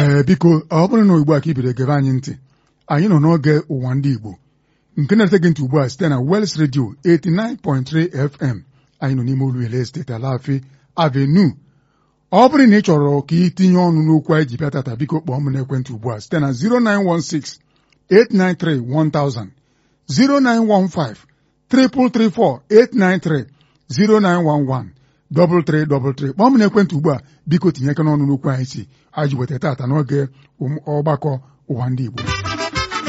ee biko ọ bụrụ na ugbu a ka i bidoro gebe anyị ntị anyị nọ n'oge ụwa ndị Igbo nke na-ete gị ntị ugbu a site na Wels Radio 89.3 FM anyị nọ n'ime Oluele steeti Alaafee Avenue ọ bụrụ na ị chọrọ ka ị tinye ọnụ n'okwu anyị ji bịa tata biko kpọọ m n'ekwentị ugbu a site na 0916 893 1000 0915 334 893 0911 3333 kpọọ m n'ekwentị ugbu a biko tinye aka n'ọnụ n'okwu anyị si anyị ji weta tata n'oge ọgbakọ ụwa ndị Igbo